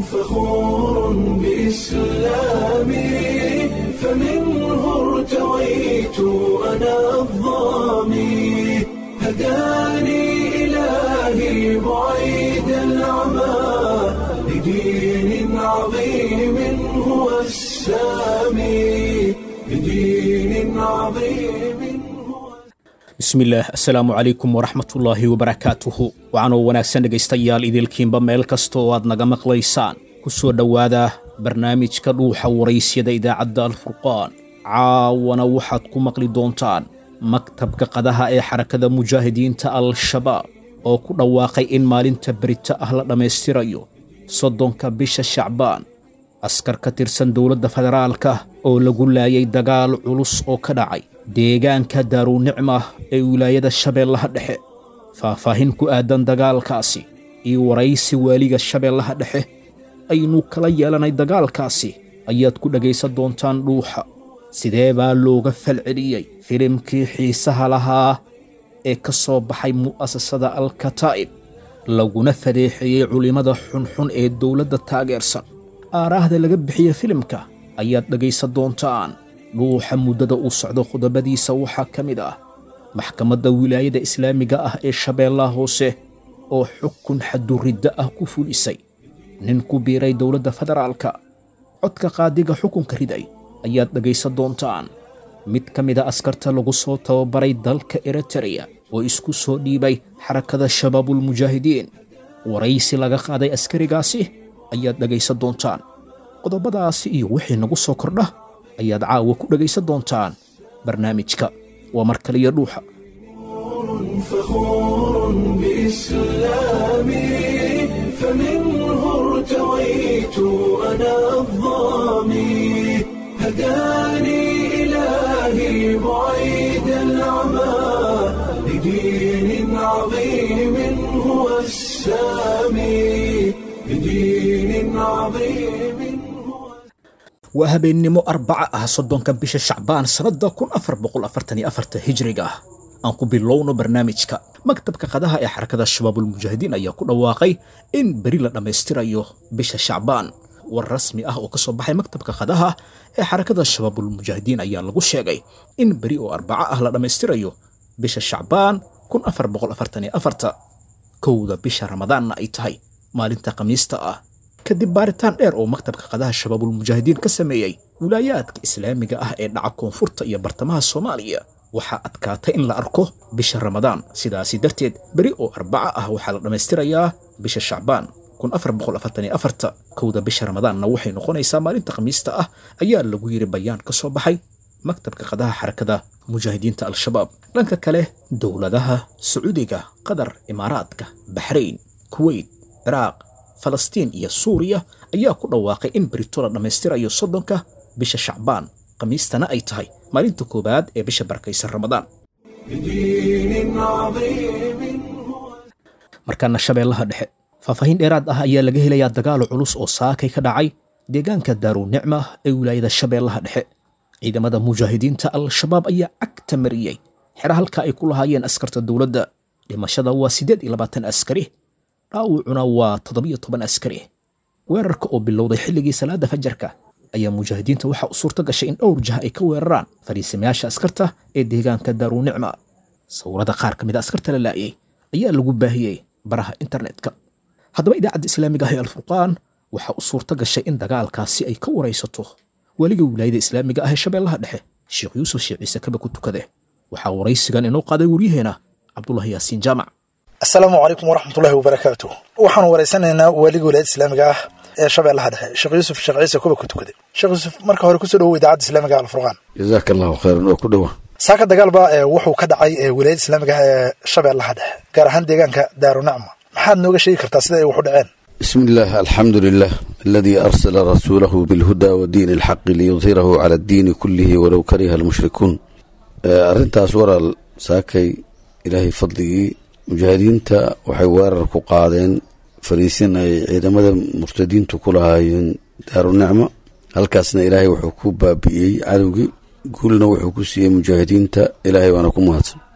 فخور بإسلامي فمنه ارتويت أنا الظامي هداني إلهي بعيد العمى لدين عظيم هو السامي لدين عظيم هو bismillaah assalaamu calaykum waraxmatullaahi wabarakaatuhu waxaanoo wanaagsan dhegaystayaal idilkiinba meel kasta oo aad naga maqlaysaan ku soo dhowaada barnaamijka dhuuxa waraysyada idaacadda alfurqaan caawana waxaad ku maqli doontaan maktabka qadaha ee xarakada mujaahidiinta al-shabaab oo ku dhawaaqay in maalinta berito ah la dhammaystirayo soddonka bisha shacbaan askar ka tirsan dowladda federaalka oo lagu laayay dagaal culus oo ka dhacay deegaanka daaruunicma ee wilaayada shabeellaha dhexe faahfaahin ku aadan dagaalkaasi iyo waraysi waaliga shabeellaha dhexe aynu kala yeelanay dagaalkaasi ayaad ku dhegaysan doontaan dhuuxa sidee baa looga falceliyey filimkii xiisaha lahaa ee ka soo baxay mu'asasada alkataa'ib laguna fadeexeeyey culimmada xunxun ee dowladda taageersan aaraahda laga bixiye filimka ayaad dhegaysan doontaan dhuuxa muddada uu socdo qodobadiisa waxaa ka mid ah maxkamadda wilaayada islaamiga ah ee shabeellaha hoose oo xukun xaduridda ah ku fulisay nin ku biiray dowladda federaalka codka qaadiga xukunka riday ayaad dhegaysan doontaan mid ka mida askarta lagu soo tababaray dalka eritereya oo isku soo dhiibay xarakada shabaabulmujaahidiin waraysi laga qaaday askarigaasi ayaad dhegaysan doontaan qodobadaasi iyo wixii nagu soo kordha ayaad caawa ku dhegaysan doontaan barnaamijka waa mar kaliya dhuuxa فخور بإسلامي فمنه ارتويت أنا الظامي هداني إلهي بعيد العمى لدين عظيم هو السامي لدين عظيم هو waa habeennimo arbaca ah soddonka bisha shacbaan sannadda kun afar boqol afartan iyo afarta hijriga ah aan ku bilowno barnaamijka maktabka qadaha ee xarakada shabaabulmujaahidiin ayaa ku dhawaaqay in beri la dhammaystirayo bisha shacbaan war rasmi ah oo ka soo baxay maktabka qadaha ee xarakada shabaabulmujaahidiin ayaa lagu sheegay in beri oo arbaca ah la dhammaystirayo bisha shacbaan kun afar boqol afartan iyo afarta kowda bisha ramadaanna ay tahay maalinta khamiista ah kadib baaritaan dheer oo maktabka qadaha shabaabulmujaahidiin ka sameeyey wilaayaadka islaamiga ah ee dhaca koonfurta iyo bartamaha soomaaliya waxaa adkaatay in la arko bisha ramadaan sidaasi darteed beri oo arbaca ah waxaa la dhammaystirayaa bisha shacbaan kun afar boqol afartan iyo afarta kowda bisha ramadaanna waxay noqonaysaa maalinta khamiista ah ayaa lagu yidhi bayaan ka soo baxay maktabka qadaha xarakada mujaahidiinta al-shabaab dhanka kale dowladaha sacuudiga qatar imaaraadka baxrayn kuweyt ciraaq falastiin iyo suuriya ayaa ku dhawaaqay in berito la dhammaystirayo soddonka bisha shacbaan khamiistana ay tahay maalinta koowaad ee bisha barakaysan ramadaan لدين عظيم هو markaana shabeellaha dhexe faahfaahin dheeraad ah ayaa laga helayaa dagaalo culus oo saakay ka dhacay deegaanka daaruunicma ee wilaayada shabeellaha dhexe ciidamada mujaahidiinta al-shabaab ayaa cagta mariyey xera halka ay ku lahaayeen askarta dowladda dhimashada waa siddeed iyo labaatan askari dhaawucuna waa toddobiyo toban askari weerarka oo bilowday xilligii salaada fajarka ayaa mujaahidiinta waxaa u suurto gashay in dhowr jah ay ka weeraraan fariisamayaasha askarta ee deegaanka daaruunicma sawirada qaar ka mid a askarta la laa'iyey ayaa lagu baahiyey baraha internetka haddaba idaacadda islaamiga ah ee alfurqaan waxaa u suurto gashay in dagaalkaasi ay ka waraysato weliga wilaayada islaamiga ah ee shabeellaha dhexe sheekh yuusuf sheekh ciise kaba ku tukade waxaa waraysigan inoo qaaday waryaheena cabdulahi yaasiin jaamac asalaamu calaykum waraxmatullaahi wabarakaatu waxaanu waraysanaynaa waaliga wilaayada islaamiga ah ee shabeellaha dhexe sheekh yuusuf sheekh ciise kuba ku tukaday sheekh yuusuf marka hore kusoo dhowow idaacadda islaamiga alfurqaan jazaaka allahu khayran oo ku dhowa saaka dagaalba ee wuxuu ka dhacay ee wilaayada islaamiga ah ee shabeellaha dhexe gaar ahaan deegaanka daarunacma maxaad nooga sheegi kartaa sida ay wax u dhaceen bismi illah alxamdu lilah aladii arsala rasuulahu bilhuda wa diini alxaqi liyudhirahu cala addiini kullihi walow kariha almushrikuun arrintaas waraal saakay ilaahay fadligii mujaahidiinta waxay weerar ku qaadeen fariisin ay ciidamada murtadiintu ku lahaayeen daarunicma halkaasna ilaahay wuxuu ku baabi'iyey cadowgii guulna wuxuu ku siiyey mujaahidiinta ilaahay waana ku mahadsan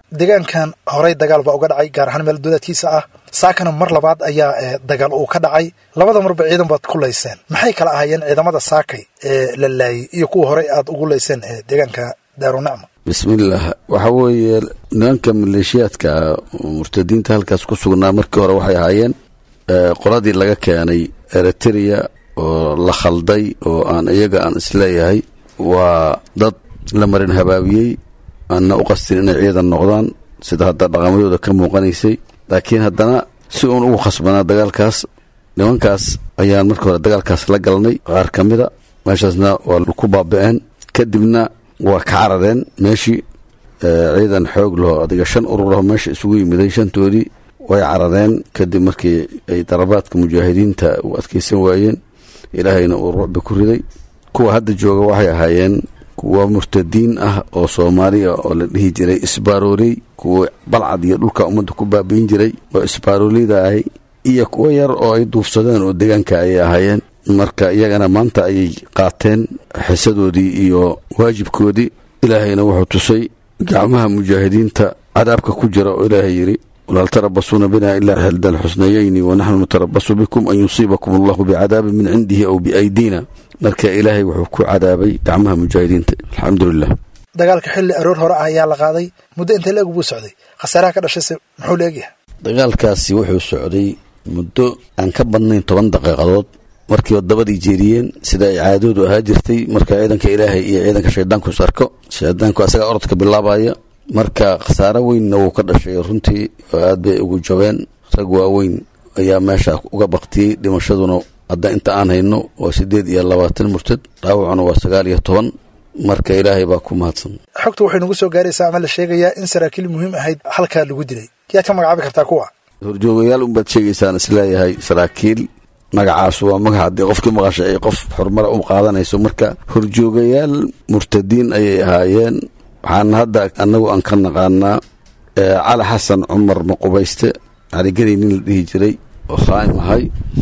deegaankan horey dagaal baa uga dhacay gaar ahaan meel duleedkiisa ah saakana mar labaad ayaa dagaal uu ka dhacay labada marba ciidan baad ku layseen maxay kala ahaayeen ciidamada saakay ee la laayay iyo kuwa horey aad ugu layseen ee deegaanka daarunacma bismillaah waxaa weeye nimanka maleeshiyaadka murtadiinta halkaas ku sugnaa markii hore waxay ahaayeen qoladii laga keenay eritrea oo la khalday oo aan iyaga aan isleeyahay waa dad la marin habaabiyey aanna u qastin inay ciidan noqdaan sida hadda dhaqamadooda ka muuqanaysay laakiin haddana si uun ugu khasbanaa dagaalkaas nimankaas ayaan marka hore dagaalkaas la galnay qaar ka mida meeshaasna waa ku baaba'een kadibna waa ka carareen meeshii ciidan xoog laho adiga shan ururaho meesha isugu yimiday shantoodii way carareen kadib markii ay darabaadka mujaahidiinta u adkaysan waayeen ilaahayna uu rucbi ku riday kuwa hadda jooga waxay ahaayeen kuwa murtadiin ah oo soomaaliya oo la dhihi jiray isbaarooley kuwa balcad iyo dhulka ummadda ku baabiin jiray oo isbaarooleyda ahay iyo kuwo yar oo ay duufsadeen oo deegaanka ayay ahaayeen marka iyagana maanta ayay qaateen xisadoodii iyo waajibkoodii ilaahayna wuxuu tusay gacmaha mujaahidiinta cadaabka ku jira oo ilaahay yidhi walaal tarabasuuna bina ilaa xilda alxusnayayni wanaxnu natarabasu bikum an yusiibakum allahu bicadaabin min cindihi aw biaydiina marka ilaahay wuxuu ku cadaabay gacmaha mujaahidiinta alxamdulilah dagaalka xilli aroor hore ah ayaa la qaaday muddo intee la eg buu socday khasaaraha ka dhashayse muxuu la egyahay dagaalkaasi wuxuu socday muddo aan ka badnayn toban daqiiqadood markiiba dabadii jeediyeen sida ay caadoodu ahaa jirtay marka ciidanka ilaahay iyo ciidanka shaydaanku is arko shaydaanku asagaa orodka bilaabaya marka khasaaro weynna wuu ka dhashay runtii oo aad bay ugu jabeen rag waaweyn ayaa meesha uga baktiyey dhimashaduna hadda inta aan hayno waa siddeed iyo labaatan murtad dhaawacuna waa sagaal iyo toban marka ilaahay baa ku mahadsan xogta waxay nagu soo gaaraysaa ama la sheegayaa in saraakiil muhiim ahayd halkaa lagu dilay yaad ka magacaabi kartaa kuwa horjoogayaal unbaad sheegaysaan isleeyahay saraakiil magacaas waa magac haddii qofkii maqasha ay qof xurumara u qaadanayso marka horjoogayaal murtadiin ayay ahaayeen waxaana hadda annagu aan ka naqaanaa cali xasan cumar maqubayste caligeli nin la dhihi jiray oo khaa'im ahay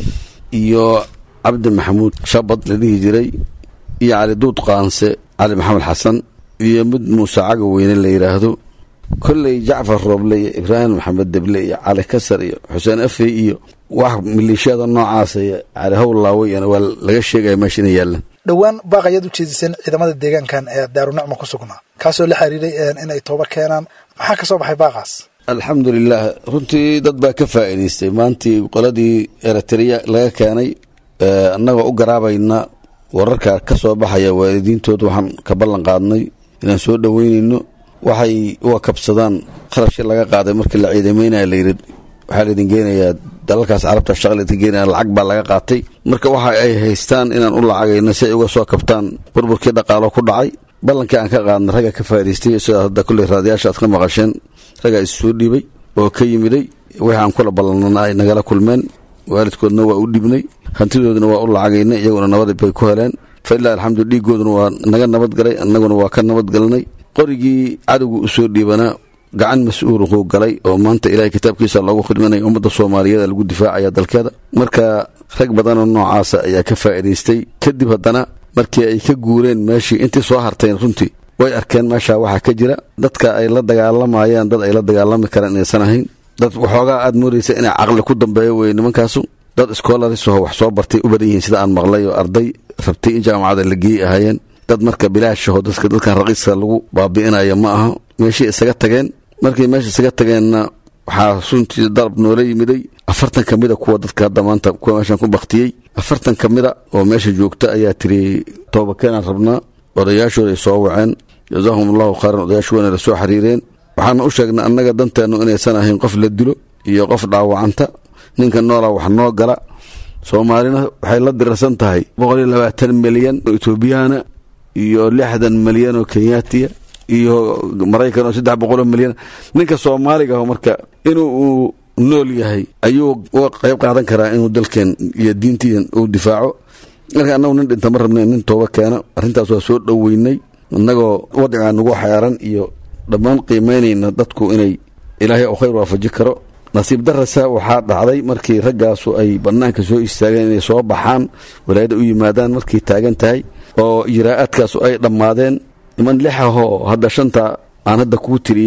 iyo cabdi maxamuud shabad la dhihi jiray iyo cali duud qaanse cali maxamed xasan iyo mid muuse caga weyne la yidhaahdo kolley jacfar rooble iyo ibraahim maxamed deble iyo cali kasar iyo xuseen afey iyo wax maleeshiyada noocaasa iyo cali howlaaweyana waa laga sheegaya meesha inay yaallaan dhowaan baaq ayaad u jeediseen ciidamada deegaankan ee daarunacma ku sugnaa kaasoo la xiriiray inay tooba keenaan maxaa ka soo baxay baaqaas alxamdulilah runtii dad baa ka faa'iidaystay maantii qoladii eritrea laga keenay annagoo u garaabayna wararka ka soo baxaya waalidiintood waxaan ka ballan qaadnay inaan soo dhoweynayno waxay uga kabsadaan kharashkii laga qaaday markii la ciidamaynaya layidhi waxaa laydin geenayaa dalalkaas carabta shaqa laydin geenaya lacag baa laga qaatay marka waxa ay haystaan inaan u lacagayno si ay uga soo kabtaan burburkii dhaqaalo ku dhacay ballankii aan ka qaadnay ragga ka faa'idaystay sida hadda kulley raadiyaasha aad ka maqasheen raggaa is soo dhiibay oo ka yimiday wixii aan kula ballanana ay nagala kulmeen waalidkoodna waa u dhibnay hantidoodana waa u lacagaynay iyaguna nabadib bay ku heleen fa ilaa alxamdu dhiigooduna waa naga nabadgalay annaguna waa ka nabadgalnay qorigii cadowgu u soo dhiibanaa gacan mas-uuluquu galay oo maanta ilahay kitaabkiisa loogu khidmanaya ummadda soomaaliyeed lagu difaacaya dalkeeda marka rag badanoo noocaasa ayaa ka faa'iidaystay kadib haddana markii ay ka guureen meeshii intii soo harteen runtii way arkeen meesha waxaa ka jira dadka ay la dagaalamayaan dad ay la dagaalami karaan inaysan ahayn dad waxoogaa aad moodaysa inay caqli ku dambeeyo weye nimankaasu dad iskoolarisaho wax soo bartay u badan yihiin sida aan maqlay oo arday rabtay in jaamacada la geeyey ahaayeen dad marka bilaashaho dadka dadkan raqiiska lagu baabi'inaya ma aha meeshii isaga tageen markay meesha isaga tageenna waxaa runtii dalab noola yimiday afartan ka mida kuwa dadka hadda maanta kuwa meeshan ku baktiyey afartan ka mida oo meesha joogta ayaa tiri toobakeenaan rabnaa odayaashooda ay soo waceen jazaahum allahu khayran odayaashu wayna la soo xiriireen waxaana u sheegnay annaga danteennu inaysan ahayn qof la dilo iyo qof dhaawacanta ninka noolaa wax noo gala soomaalina waxay la dirarsan tahay boqol iyo labaatan milyan oo etoobiyana iyo lixdan milyan oo kenyaatiya iyo maraykan oo saddex boqoloo milyan ninka soomaaliga aho marka inuu uu nool yahay ayuu uga qayb qaadan karaa inuu dalkeen iyo diintiidan uu difaaco marka annagu nin dhinta ma rabna nin tooba keena arrintaas waa soo dhoweynay innagoo wadcigaa nagu xeeran iyo dhammaan qiimaynayna dadku inay ilaahay u khayr waafaji karo nasiib darasa waxaa dhacday markii raggaasu ay bannaanka soo istaageen inay soo baxaan walaayada u yimaadaan markay taagan tahay oo ijraa'aadkaasu ay dhammaadeen niman lix ahoo hadda shanta aan hadda kuu tiriyey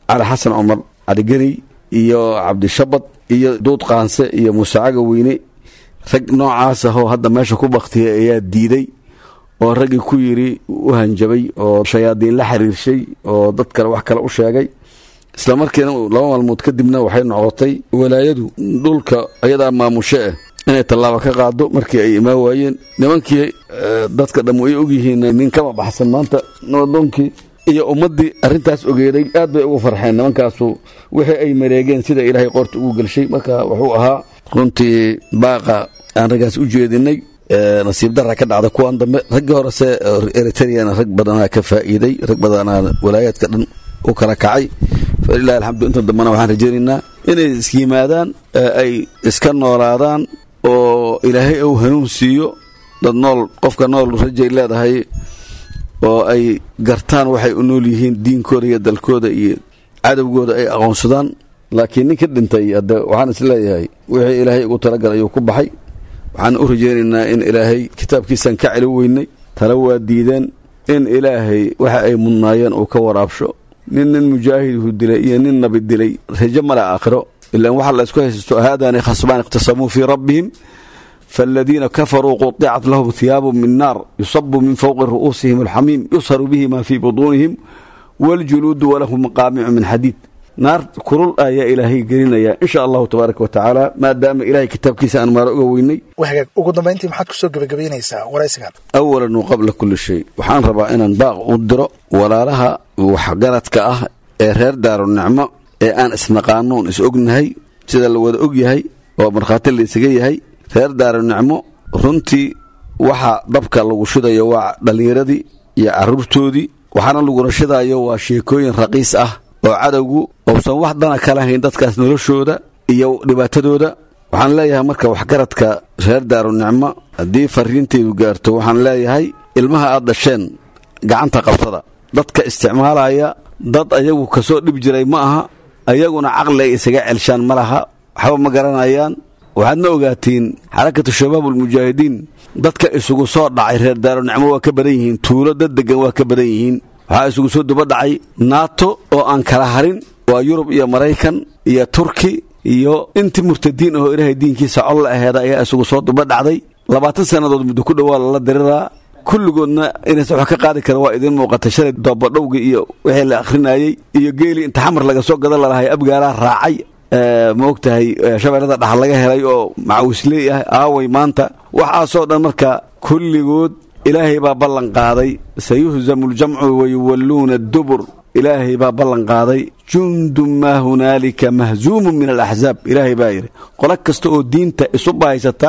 cali xasan cumar caligeni iyo cabdishabad iyo duud qaanse iyo muuse caga weyne rag noocaas ahoo hadda meesha ku baktiyay ayaa diiday oo raggii ku yidhi u hanjabay oo shayaadiin la xiriirshay oo dad kale wax kale u sheegay isla markiina laba maalmood kadibna waxay noqotay walaayadu dhulka ayadaa maamusho ah inay tallaabo ka qaado markii ay imaan waayeen nimankii dadka dhammu ay ogyihiin nin kama baxsan maanta nabadoonkii iyo ummaddii arrintaas ogeeday aad bay ugu farxeen nimankaasu wixii ay mareegeen sida ilaahay qoorta ugu gelshay marka wuxuu ahaa runtii baaqa aan raggaas u jeedinay nasiib dara ka dhacda kuwan dambe raggii horese eritreana rag badanaa ka faa'iiday rag badanaa walaayaadka dhan u kala kacay falilahi alxamdu inta dambena waxaan rajaynaynaa inay isyimaadaan ay iska noolaadaan oo ilaahay uu hanuun siiyo dad nool qofka nool rajay leedahay oo ay gartaan waxay u nool yihiin diinkooda iyo dalkooda iyo cadowgooda ay aqoonsadaan laakiin ninka dhintay hadde waxaan is leeyahay wixii ilaahay ugu talagalay ayuu ku baxay waxaan u rajaynaynaa in ilaahay kitaabkiisaan ka celi weynay tala waa diideen in ilaahay waxa ay mudnaayeen uu ka waraabsho nin nin mujaahidhu dilay iyo nin nabi dilay rajo male aakhiro ilaan waxa la isku haysasto haadani khasbaan ikhtasamuu fii rabbihim فالذين كفروا قطعت لهم ثياب من نار يصب من فوق رؤوسهم الحميم يصهر به ما في بطونهم والجلود ولهم مقامع من حديد naar kulul ayaa ilaahay gelinaya insha allahu tabaaraka wa tacaala maadaama ilahay kitaabkiisa aan maaro uga weynay wahagaag ugu dambayntii maxaad kusoo gebagabaynaysaa waraysigan awalan wa qabla kulli shay waxaan rabaa inaan baaq u diro walaalaha waxgaradka ah ee reer daaru nicmo ee aan isnaqaanoon is ognahay sida la wada og yahay oo markhaati la isaga yahay reer daaru nicmo runtii waxa dabka lagu shidayo waa dhallinyaradii iyo carruurtoodii waxaana laguna shidayo waa sheekooyin raqiis ah oo cadowgu uusan wax dana kala hayn dadkaas noloshooda iyo dhibaatadooda waxaan leeyahay marka waxgaradka reer daaru nicmo haddii fariintaydu gaarto waxaan leeyahay ilmaha aad dhasheen gacanta qabsada dadka isticmaalaya dad ayagu kasoo dhib jiray ma aha ayaguna caqli ay isaga celshaan ma laha waxba ma garanayaan waxaadna ogaatiin xarakatu shabaab ulmujaahidiin dadka isugu soo dhacay reer daaru nicmo waa ka badan yihiin tuulo dad degan waa ka badan yihiin waxaa isugu soo duba dhacay naato oo aan kala harin waa yurub iyo maraykan iyo turki iyo intii murtadiin ahoo ilaahay diinkiisa col la aheeda ayaa isugu soo duba dhacday labaatan sannadood muddo ku dhowaa lala diriraa kulligoodna inaysan wax ka qaadi kara waa idiin muuqatay shalay doobadhowgii iyo wixii la akhrinayey iyo geelii inta xamar laga soo gadan lalahay abgaalaa raacay ma og tahay shabeellada dhax laga helay oo macawisley ah aaway maanta waxaasoo dhan marka kulligood ilaahay baa ballan qaaday sayuhzamu ljamcu wayuwalluuna adubur ilaahay baa ballan qaaday jundun maa hunaalika mahzuumun min alaxzaab ilaahay baa yidhi qolo kasta oo diinta isu bahaysata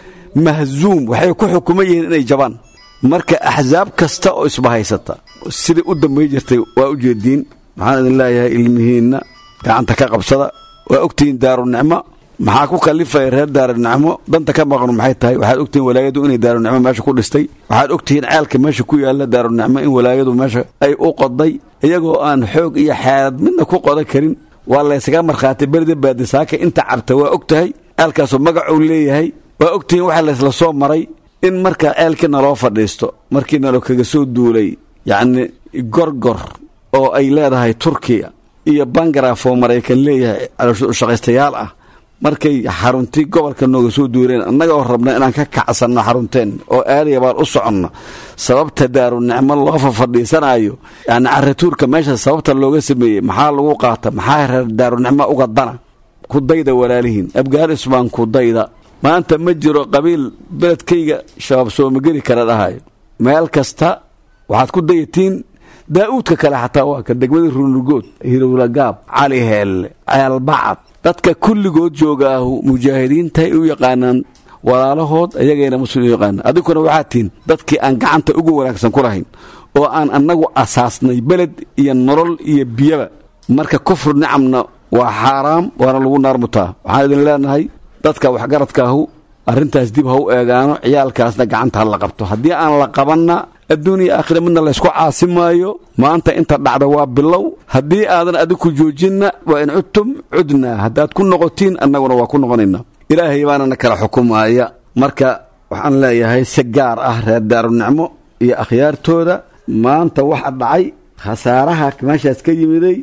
mahzuum waxay ku xukuman yihiin inay jabaan marka axsaab kasta oo isbahaysata sidai u dambay jirtay waa u jeediin maxaan idin leeyahay ilmihiinna gacanta ka qabsada waa ogtihiin daaru nicmo maxaa ku kalifaya reer daaru nicmo danta ka maqnu maxay tahay waxaad ogtihiin walaayadu inay daaru nicmo meesha ku dhistay waxaad ogtihiin ceelka meesha ku yaalla daaru nicmo in walaayadu meesha ay u qoday iyagoo aan xoog iyo xeelad midna ku qodan karin waa laysaga markhaatay berida baadisaaka inta cabta waa og tahay ceelkaasoo magacuu leeyahay waa ogtihiin waxa laysla soo maray in marka ceelkii naloo fadhiisto markii nalo kaga soo duulay yacni gorgor oo ay leedahay turkiya iyo bangaraf oo maraykan leeyahay shaqaystayaal ah markay xaruntii gobolka nooga soo duureen annaga oo rabna inaan ka kacsanno xarunteen oo aadaya baan u soconno sababta daaru nicmo loo fafadhiisanaayo yani caratuurka meesha sababta looga sameeyey maxaa lagu qaata maxaa reer daaru nicmo uga dana ku dayda walaalihiin afgaanis baan ku dayda maanta ma jiro qabiil beledkayga shabaab soomageli kala dhahayo meel kasta waxaad ku dayatiin daa'uudka kale xataa waa ka degmada runugood hirowlagaab cali heelle ceelbacad dadka kulligood joogaahu mujaahidiinta ay u yaqaanaan walaalahood ayagayna muslim u yaqaanaan adinkuna waxaad tihiin dadkii aan gacanta ugu wanaagsan ku lahayn oo aan annagu asaasnay beled iyo nolol iyo biyaba marka kufru nicamna waa xaaraam waana lagu naarmutaa waxaan idin leenahay dadka waxgaradkaahu arrintaas dib ha u eegaano ciyaalkaasna gacanta ha la qabto haddii aan la qabanna adduuniya aakhira midna laysku caasi maayo maanta inta dhacda waa bilow haddii aadan adiku joojinna waa in cudtum cudnaa haddaad ku noqotiin annaguna waa ku noqonaynaa ilaahay baanana kala xukumaaya marka waxaan leeyahay si gaar ah reer daaru nicmo iyo akhyaartooda maanta waxa dhacay khasaaraha meeshaas ka yimiday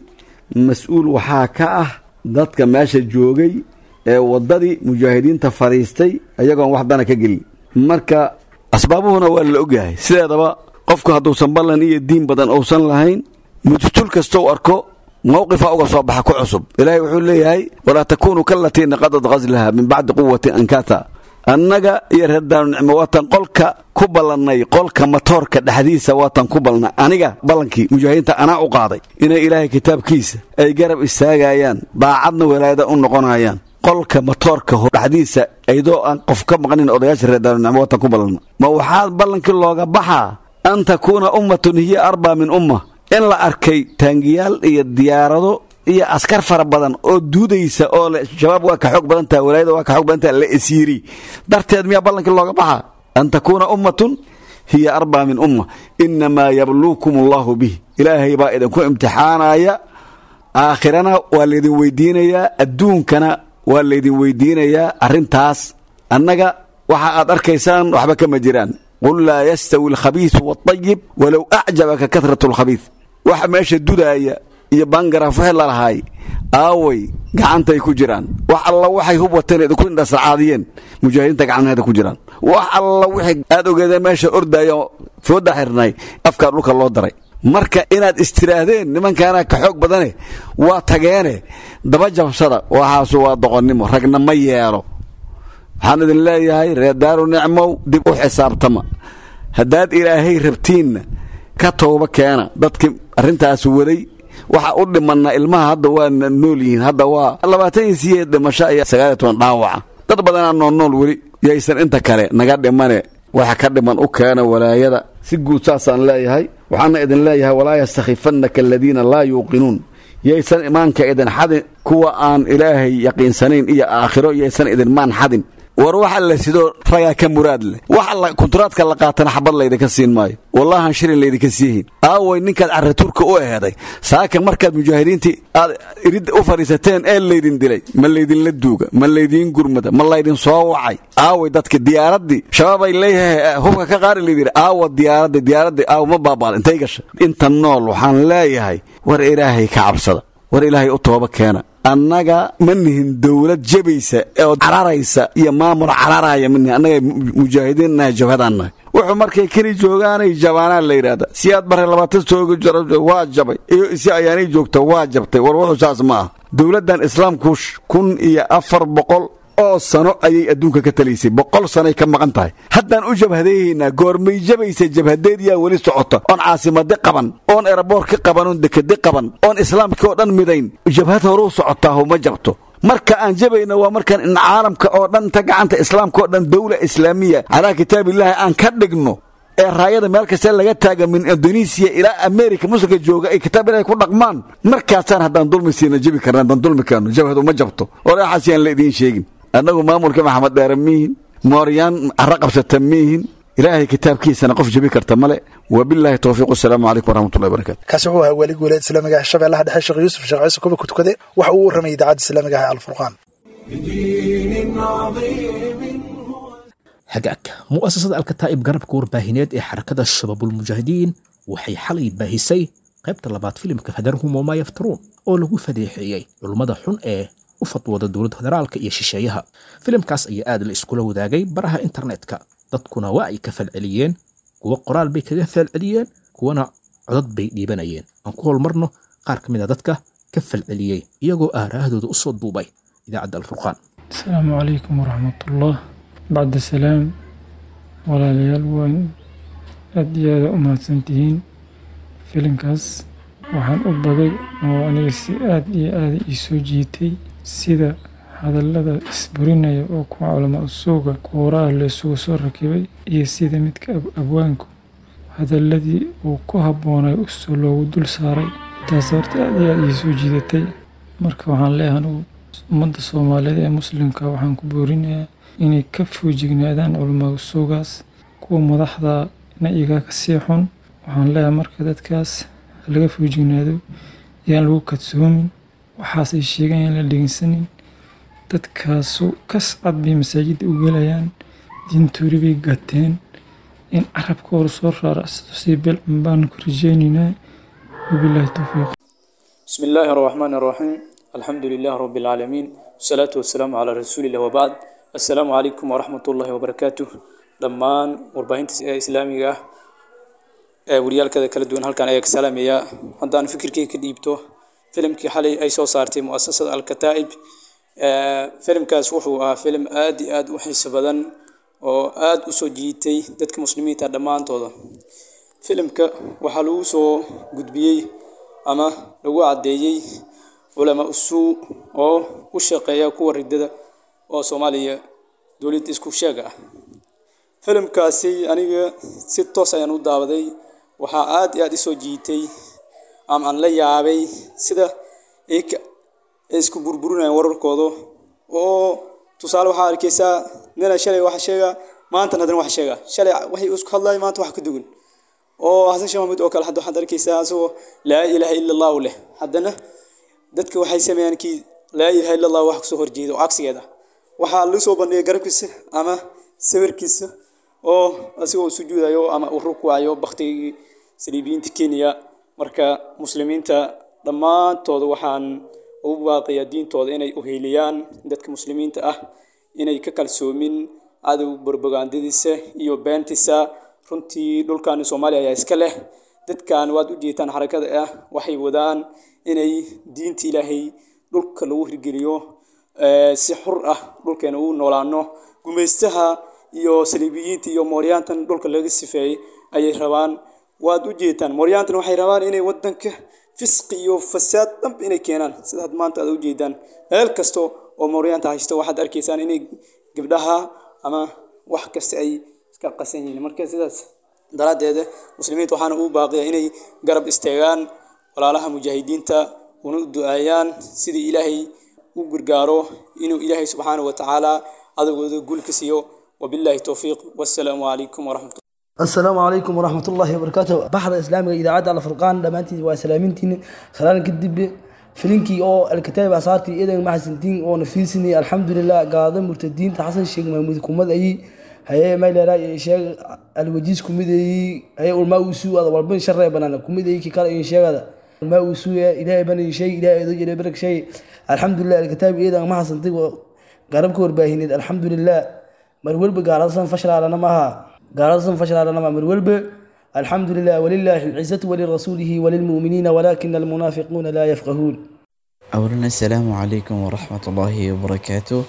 mas-uul waxaa ka ah dadka meesha joogay ee waddadii mujaahidiinta fadhiistay ayagoon wax dana ka gelin marka asbaabuhuna waa la ogyahay sideedaba qofku hadduusan ballan iyo diin badan uusan lahayn mujtul kastou arko mawqifa uga soo baxa ku cusub ilaahay wuxuu leeyahay walaa takuunuu kalatii naqadad ghaslaha min bacdi quwatin ankata annaga iyo reer daarunicmo waatan qolka ku ballannay qolka matoorka dhexdiisa waatan ku balnay aniga ballankii mujaahidiinta anaa u qaaday inay ilaahay kitaabkiisa ay garab istaagayaan daacadna walaayada u noqonayaan qolka matoorka dhexdiisa aydoo aan qof ka maqnin odayaasha reer daarunicmo waatan ku ballanna ma waxaa ballankii looga baxaa an takuuna ummatun hiya arbaa min umma in la arkay taangiyaal iyo diyaarado iyo askar fara badan oo duudaysa oo le shabaab waa ka xoog badantaha walaayada waa ka xoog badantaha la esiiri darteed miyaa ballankii looga baxaa an takuuna ummatun hiya arbaa min umma inamaa yabluukum allahu bih ilaahay baa idinku imtixaanaya aakhirana waa laydin weydiinayaa adduunkana waa laydin weydiinayaa arrintaas annaga waxa aad arkaysaan waxba kama jiraan qul laa yastawi alkhabiisu waalطayib walow acjabaka kahratu alkhabiis waxa meesha dudaaya iyo bangaraaf wixii lalahaay aaway gacantay ku jiraan wax alla waxay hub wateen idinku indhasacaadiyeen mujaahidiinta gacmaheeda ku jiraan wax alla wixii aad ogeedeen meesha ordaayo fooda xirnay afkaa dhulka loo daray marka inaad istiraahdeen nimankaana ka xoog badane waa tageene daba jabsada waxaasu waa doqonnimo ragna ma yeelo waxaan idin leeyahay reer daaru nicmow dib u xisaabtama haddaad ilaahay rabtiinna ka tooba keena dadkii arrintaas waday waxa u dhimanna ilmaha hadda waa nool yihiin hadda waa labaatan iyo sideed dhimasho iyo sagaaliyo toban dhaawaca dad badanaa nool nool weli yaysan inta kale naga dhimane waxa ka dhiman u keena walaayada si guud saasaan leeyahay waxaana idin leeyahay walaa yastakhifannaka aladiina laa yuuqinuun yaysan imaanka idin xadin kuwa aan ilaahay yaqiinsanayn iyo aakhiro yaysan idinmaan xadin war waxa la sidoo ragaa ka muraad leh waxa kunturaadka la qaatana xabad laydinka siin maayo wallahan shilin laydinka siihin aaway ninkaad carratuurka u eheeday saaka markaad mujaahidiintii aad irid u fadhiisateen ee laydin dilay ma laydinla duuga ma laydiin gurmada ma laydin soo wacay aaway dadka diyaaraddii shabaabay leeyahay hubka ka qaari laydiri aawa diyaaraddi diyaaraddi aawa ma baabaada intay gasha inta nool waxaan leeyahay war ilaahay ka cabsada war ilaahay u tooba keena annaga ma nihin dowlad jabaysa oo cararaysa iyo maamul cararaya manihin annaga mujaahidiin nahay jabhadaan nahay wuxuu markay keli joogaanay jabaanaa la yidhahda si aad bare labaatan sooga waa jabay iyo si ayaanay joogta waa jabtay war wuxuu saas ma ah dowladdan islaamku kun iyo afar boqol oo sano ayay adduunka ka talaysay boqol sanoay ka maqan tahay haddaan u jabhadeehaynaa goormay jabaysa jabhadeed yaa weli socota oon caasimadi qaban oon eraboorki qaban oon dekedi qaban oon islaamkii oo dhan midayn jabhad horuu socotaahu ma jabto marka aan jabayna waa markaan in caalamka oo dhan ta gacanta islaamka oo dhan dawla islaamiya calaa kitaabillahi aan ka dhigno ee raayada meel kasta laga taaga min indonesiya ilaa america muslimka jooga ay kitaab ilahay ku dhaqmaan markaasaan haddaan dulmi siina jabi karna haddaan dulmi keeno jabhadu ma jabto oraxaas yaan la idiin sheegin annagu maamulka maxamed dheere miihin mooryaan carro qabsata miihin ilaahay kitaabkiisana qof jabi karta male wabilaahi towfiiq wasalaamu calaykum waraxmatullahi barakatu kaasi wuxuu ahaa weli guuleed islaamiga ah shabeellaha dhexe sheekh yuusuf sheekh ciise kuba kutukade waxa uu warramayay idaacadda islaamiga ah alfurqaan بدين عظيم هو hagaag mu'asasada alkataa'ib garabka warbaahineed ee xarakada shabaabulmujaahidiin waxay xalay baahisay qaybta labaad filimka fadarhum wamaa yaftaruun oo lagu fadeexeeyey culummada xun ee u fadwooda dowladda federaalka iyo shisheeyaha filimkaas ayaa aad la iskula wadaagay baraha internetka dadkuna waa ay ka falceliyeen kuwa qoraal bay kaga falceliyeen kuwana codad bay dhiibanayeen aan ku holmarno qaar ka mid a dadka ka falceliyey iyagoo aaraahdooda u soo duubay idaacadda alfurqaan asalaamu calaykum waraxmatullah bacda salaam walaalayaal waan aad iyo aada u mahadsantihiin filinkaas waxaan u bagay oo aniga si aada iyo aada ii soo jiitay sida hadallada isburinaya oo kuwa culamaa usuuga kuuraha la isugu soo rakibay iyo sida midka abwaanku hadalladii uu ku habboonay usoo loogu dul saaray taas horta aada iyo aada ii soo jiidatay marka waxaan leeyahay anugu ummadda soomaaliyeed ee muslimka waxaan ku boorinayaa inay ka foojignaadaan culamaa usuugaas kuwa madaxda na igaa ka sii xun waxaan leeyahay marka dadkaas laga foojignaado yaan lagu kadsoomin waxaas ay sheegaan yaan la dhegeysanin dadkaasu kas cad bay masaajidda u gelayaan diintoori bay gateen in carabka hor soo raaracsato si bilcan baan ku rajeynaynaa wabilaahi towfiiq بسم الله الرحمن الرحيم الحمد لله رب العالمين والصلاة والسلام على رسول الله وبعد السلام عليكم ورحمة الله وبركاته dhammaan warbaahinta islaamiga ah ee wariyaalkada kala duwan halkan ayaa ka salaamaya haddaan fikirkay ka dhiibto filimkii xalay ay soo saartay muasasada alkataa'ib filimkaas wuxuu ahaa filim aad iyo aad u xiiso badan oo aad u soo jiitay dadka muslimiinta dhammaantooda filimka waxaa lagu soo gudbiyey ama lagu caddeeyey culamaa usuu oo u shaqeeya kuwa ridada oo soomaaliya dowladda isku sheega ah filimkaasi aniga si toos ayaan u daawaday waxaa aad iyo aad isoo jiitay ama aan la yaabay sida ay isku burburinayaan wararkooda oo tusaale waxaa arkaysaa nina shalay wax sheega maantana haddana wax sheega shalay waxay isku hadlaay maanta wax ka dugan oo xasan sheekh maxamuud oo kale hadda waxaad arkaysaa asagoo laa ilaaha ila allahu leh haddana dadka waxay sameeyaan kii laa ilaaha ila allah wax kasoo horjeeda oo cagsigeeda waxaa lagu soo bandhigay garabkiisa ama sawirkiisa oo asigoo sujuudayo ama u rukucayo baktigii saliibiyiinta kenya marka muslimiinta dhammaantooda waxaan ugu baaqiyaa diintooda inay uheyliyaan dadka muslimiinta ah inay ka kalsoomin cadow barbagandadiisa iyo beentiisa runtii dhulkan soomaaliya ayaa iska leh dadkan waad u jeetaan xarakada ah waxay wadaan inay diinta ilaahay dhulka lagu hirgeliyo si xur ah dhulkeena ugu noolaano gumaystaha iyo saliibiyiinta iyo mooryaantan dhulka laga sifeeyey ayay rabaan waad u jeetaan mooryaantan waxay rabaan inay wadanka fisqi iyo fasaad dhanb inay keenaan sidaad maanta aad u jeedaan meel kasto oo mooryaanta haysto waxaad arkaysaan inay gabdhaha ama wax kasta ay iska qasan yihiin marka sidaas daraaddeeda muslimiinta waxaana ugu baaqiya inay garab istaagaan walaalaha mujaahidiinta una u duceeyaan sidii ilaahay u gargaaro inuu ilaahay subxaanahu watacaala adagooda guulka siiyo wabillahi towfiiq wassalaamu calaykum waraxmat السلام عليكم ورحمة الله وبركاته بحر إسلامي إذا عاد على فرقان دمانتي وسلامتي سلام كدب فلينكي أو الكتاب أصارتي إذا ما حسنتين أو نفيسني الحمد لله قاضي مرتدين تحسن الشيخ محمود كومد أي هي ما إلى رأي الشيخ الوجيز كومد أي هي والماء وسوء هذا والبن شر بنانا كومد أي كي قال إن شيء هذا الماء وسوء إلى بني شيء إلى إذا جري برك شيء الحمد لله الكتاب إذا ما حسنتين قرب كور باهين الحمد لله مرول بقال أصلا فشل على نماها قال فشل على نمام الولب الحمد لله ولله العزة ولرسوله وللمؤمنين ولكن المنافقون لا يفقهون أولا السلام عليكم ورحمة الله وبركاته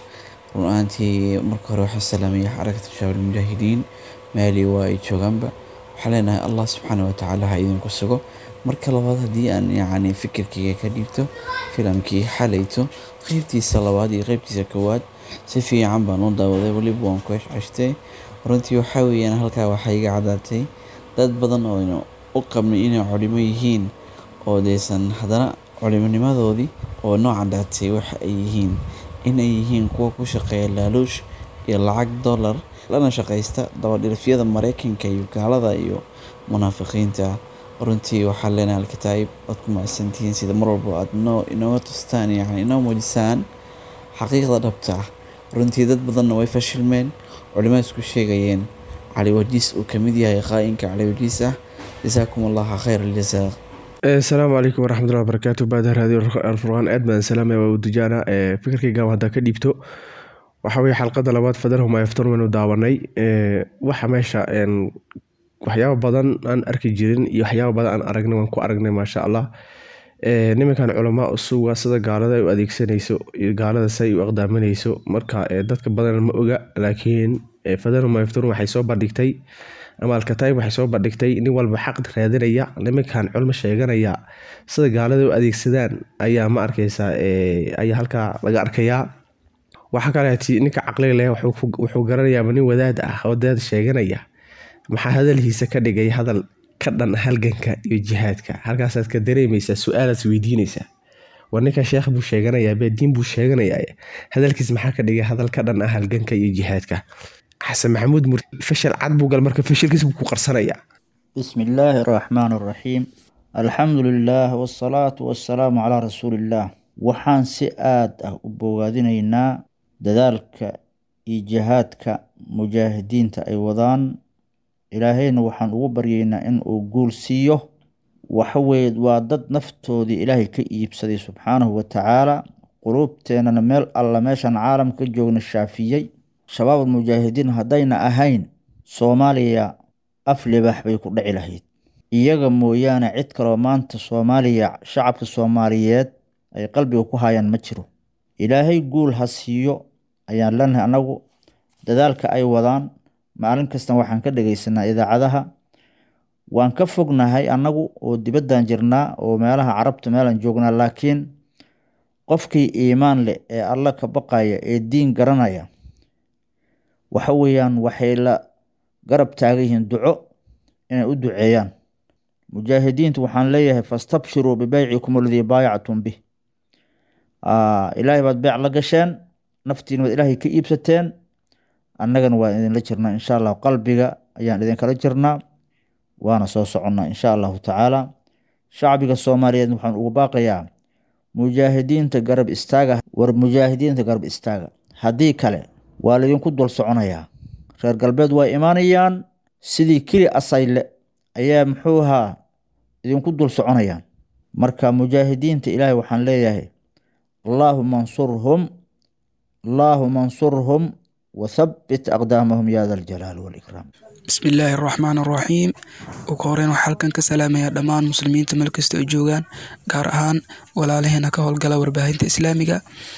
رؤانتي مركة روح السلامية حركة شباب المجاهدين مالي وإيتشوغامبا وحلينا الله سبحانه وتعالى هايدين كسوكو marka labaad haddii aan yacni fikirkayga ka dhiibto filamkii xalayto qeybtiisa labaad iyo qeybtiisa koowaad si fiican baan u daawaday weliba waan ku ceshceshtay runtii waxaa weeyaan halkaa waxaa iga cadaatay dad badan oo aynu u qabnay inay culimo yihiin oo deysan haddana culimonimadoodii oo noo cadaatay waxa ay yihiin inay yihiin kuwa ku shaqeeya laaluush iyo lacag dollar lana shaqaysta dabadhilifyada maraykanka iyo gaalada iyo munaafiqiinta runtii waxaa leenahay alkitaa'ib waad ku macsantihiin sida mar walba aad noo inooga tustaan yacni inoo muujisaan xaqiiqda dhabta ah runtii dad badanna way fashilmeen culimada isku sheegayeen cali wajiis uu kamid yahay qaa'inka cali wajiis ah jasaakum allaha khayr aljasaa asalaamu calaykum waraxmatullahi wabarakaatu baada raadiyo alfurqaan aad baan salaamaya waa udujaana fikirkayga haddaa ka dhiibto waxa weye xalqada labaad fadarhum ayaftarmanu daawanay waxa meesha waxyaaba badan aan arki jirin iyo waxyaaba badan aan aragnay waan ku aragnay maasha allah nimankan culamaa usuga sida gaalada ay u adeegsanayso iyo gaalada si ay u aqdaaminayso marka dadka badan ma oga laakiin fadarhum ayaftarun waxay soo bandhigtay ama alkataib waxay soo bandhigtay nin walba xaq raadinaya nimankan culmo sheeganaya sida gaalada u adeegsadaan ayaa ma arkaysa ayaa halkaa laga arkayaa waxaa kaleeti ninka caqliga leh wuxuu garanayaaba nin wadaad ah oo wadaad sheeganaya maxaa hadalhiisa ka dhigay hadal ka dhan halganka iyo jihaadka halkaasaad ka dareemaysaa su-aalaad weydiinaysaa war ninka sheekh buu sheeganayaa beediin buu sheeganayaa hadalkiis maxaa ka dhigay hadal ka dhan ah halganka iyo jihaadka xasan maxamuud mur fashal cad buu gal marka fashilkiis buu ku qarsanaya بسم الله الرحمن الرحيم الحمد لله والصلاة والسلام على رسول الله waxaan si aad ah u bogaadinaynaa dadaalka iyo jihaadka mujaahidiinta ay wadaan ilaahayna waxaan ugu baryaynaa in uu guul siiyo waxaweye waa dad naftoodii ilaahay ka iibsaday subxaanahu watacaala quluubteenana meel alla meeshaan caalamka ka joogna shaafiyey shabaab almujaahidiin haddayna ahayn soomaaliya af libax bay ku dhici lahayd iyaga mooyaane cid kaloo maanta soomaaliya shacabka soomaaliyeed ay qalbiga ku hayaan ma jiro ilaahay guul ha siiyo ayaan leenahay annagu dadaalka ay wadaan maalin kastan waxaan ka dhegeysanaa idaacadaha waan ka fognahay annagu oo dibaddan jirnaa oo meelaha carabta meelaan joognaa laakiin qofkii iimaan leh ee alla ka baqaya ee diin garanaya waxa weeyaan waxay la garab taagan yihiin duco inay u duceeyaan mujaahidiintu waxaan leeyahay fastabshiruu bibeycikum aladii baayactum bih ilaahay baad beec la gasheen naftiina waad ilaahay ka iibsateen annagana waan idinla jirnaa insha allahu qalbiga ayaan idinkala jirnaa waana soo soconnaa insha allahu tacaala shacbiga soomaaliyeed waxaan ugu baaqayaa mujaahidiinta garab istaaga war mujaahidiinta garab istaaga haddii kale waa laydinku dul soconayaa reer galbeed waa imaanayaan sidii keli asayle ayaa muxuu ahaa idinku dul soconayaan marka mujaahidiinta ilaahay waxaan leeyahay allaahuma ansurhum allaahuma ansurhum wathabbit aqdaamahum ya da aljalaal waalikraam bismi illaahi araxmaan araxiim ugu horeyn waxaa halkan ka salaamayaa dhammaan muslimiinta meel kasta ay joogaan gaar ahaan walaalaheena ka howlgala warbaahinta islaamiga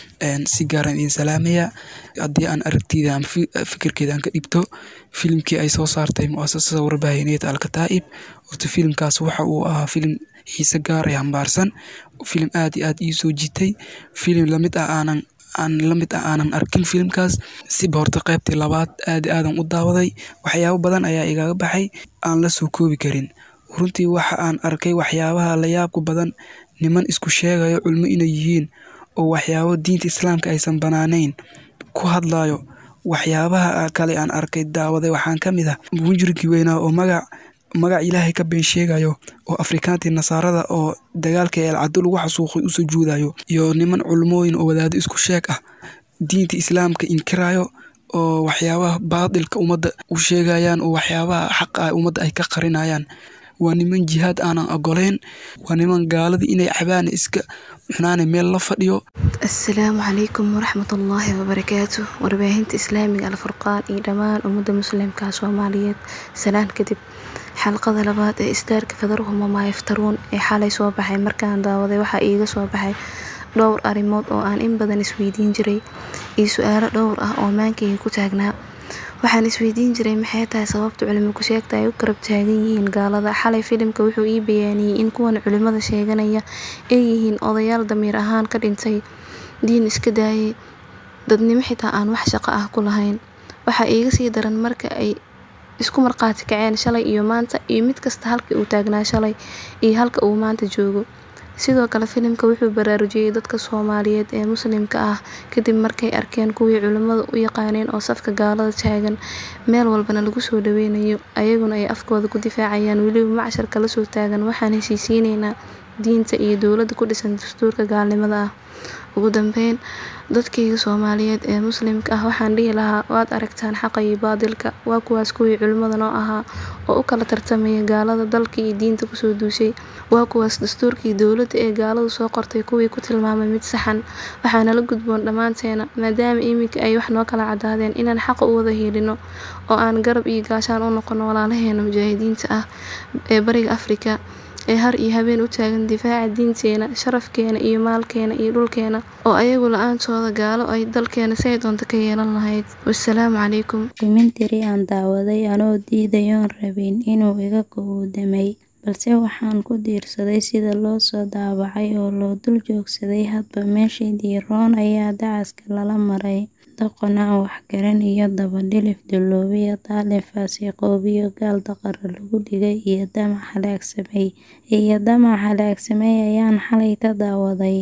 si gaaran idin salaamaya haddii aan aragtida ama fikirkeeda aan ka dhibto filimkii ay soo saartay muasasada warbaahineed alkataa'ib horta filimkaas waxa uu ahaa filim xiise gaar ee hambaarsan filim aad iyo aad ii soo jitay filim lamid ah aanan aan la mid ah aanan arkin filimkaas siba horta qaybtii labaad aad aadan u daawaday waxyaabo badan ayaa igaga baxay aan la soo koobi karin runtii waxa aan arkay waxyaabaha la yaabka badan niman isku sheegayo culmo inay yihiin oo waxyaabo diinta islaamka aysan banaanayn ku hadlayo waxyaabaha kale aan arkay daawaday waxaan ka mid ah mujrigii weynaa oo magac magac ilaahay ka been sheegayo oo afrikaantii nasaarada oo dagaalka eelcado lagu xasuuqay u sujuudayo iyo niman culmooyin oo wadaado isku sheeg ah diinta islaamka inkirayo oo waxyaabaha baadilka ummadda u sheegayaan oo waxyaabaha xaqa ah ummadda ay ka qarinayaan waa niman jihaad aanan ogoleyn waa niman gaaladii inay cabaana iska xunaana meel la fadhiyo asalaamu calaykum waraxmatullaahi wabarakaatu warbaahinta islaamiga alfurqaan iyo dhammaan ummadda muslimka soomaaliyeed salaan kadib xalqada labaad ee istaarka fadaruhuma maa yaftaruun ee xalay soo baxay markaan daawaday waxaa iiga soo baxay dhowr arrimood oo aan in badan isweydiin jiray iyo su-aalo dhowr ah oo maankayga ku taagnaa waxaan isweydiin jiray maxay tahay sababta culimo ku sheegta ay u garab taagan yihiin gaalada xalay filimka wuxuu ii bayaaniyey in kuwan culimada sheeganaya ay yihiin odayaal damiir ahaan ka dhintay diin iska daayay dadnimo xitaa aan wax shaqo ah ku lahayn waxaa iiga sii daran marka ay isku marqaati kaceen shalay iyo maanta iyo mid kasta halka uu taagnaa shalay iyo halka uu maanta joogo sidoo kale filimka wuxuu baraarujiyey dadka soomaaliyeed ee muslimka ah kadib markay arkeen kuwii culimmada u yaqaaneen oo safka gaalada taagan meel walbana lagu soo dhaweynayo ayaguna ay afkooda ku difaacayaan weliba macsharka lasoo taagan waxaan heshiisiineynaa diinta iyo dowladda ku dhisan dastuurka gaalnimada ah ugu dambeyn dadkayga soomaaliyeed ee muslimka ah waxaan dhihi lahaa waad aragtaan xaqa iyo baadilka waa kuwaas kuwii culimmada noo ahaa oo u kala tartamaya gaalada dalka iyo diinta kusoo duushay waa kuwaas dastuurkii dowladda ee gaaladu soo qortay kuwii ku tilmaamay mid saxan waxaana la gudboon dhammaanteena maadaama iminka ay wax noo kala cadaadeen inaan xaqa u wada hiilino oo aan garab iyo gaashaan u noqono walaalaheena mujaahidiinta ah ee bariga afrika ee har iyo habeen u taagan difaaca diinteena sharafkeena iyo maalkeena iyo dhulkeena oo ayagu la-aantooda gaalo ay dalkeena say doonta ka yeelan lahayd wasalaamu calaykum documentary aan daawaday anoo diidayoon rabin inuu iga gowdamay balse waxaan ku diirsaday sida loo soo daabacay oo loo dul joogsaday hadba meeshii diiroon ayaa dacaska lala maray doqon aan waxgaran iyo dabadhilif dulloobiyo daalin faasiqoobiyo gaal daqara lagu dhigay iyo damac halaagsamay iyo damac halaagsamay ayaan xalay ka daawaday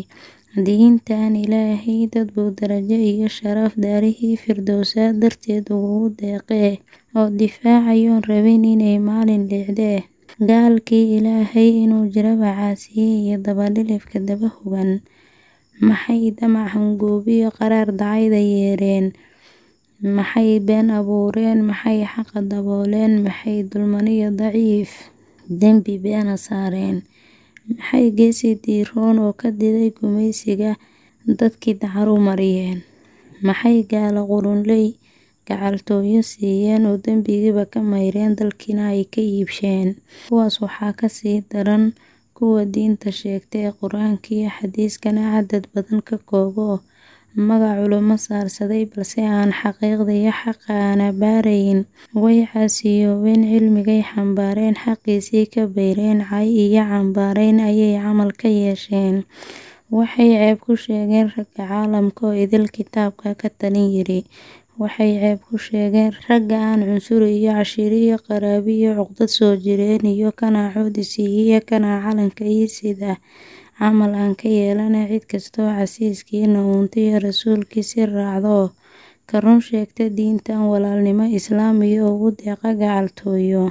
diintan ilaahay dad buu darajo iyo sharaf daarihii firdowsaa darteed ugu deeqee oo difaacayoon rabin inay maalin leexdee gaalkii ilaahay inuu jiraba caasiyey iyo dabadhilifka daba hogan maxay damac hungoobiyo qaraar dacayda yeereen maxay been abuureen maxay xaqa dabooleen maxay dulmaniyo daciif dembi beena saareen maxay geesi diiroon oo ka diday gumaysiga dadkii dacaru mariyeen maxay gaalo qurunley gacaltooyo siiyeen oo dembigiiba ka mayreen dalkiina ay ka iibsheen kuwaas waxaa kasii daran kuwa diinta sheegta ee qur-aanka iyo xadiiskana cadad badan ka koobo magac culimo saarsaday balse aan xaqiiqda iyo xaqa aana baarayn way caasiyoobeen cilmigay xambaareen xaqiisii ka bayreen cay iyo cambaarayn ayay camal ka yeesheen waxay ceeb ku sheegeen ragga caalamka oo idil kitaabka ka talin yiri waxay ceeb ku sheegeen ragga aan cunsuri iyo cashiiri iyo qaraabi iyo cuqdad soo jireen iyo kanaa coodisiiya iyo kanaa calanka ii sida camal aan ka yeelana cid kastoo casiiskiina uuntayo rasuulkiisi raacdo ka run sheegta diintan walaalnimo islaam iyo ugu deeqa gacaltooyo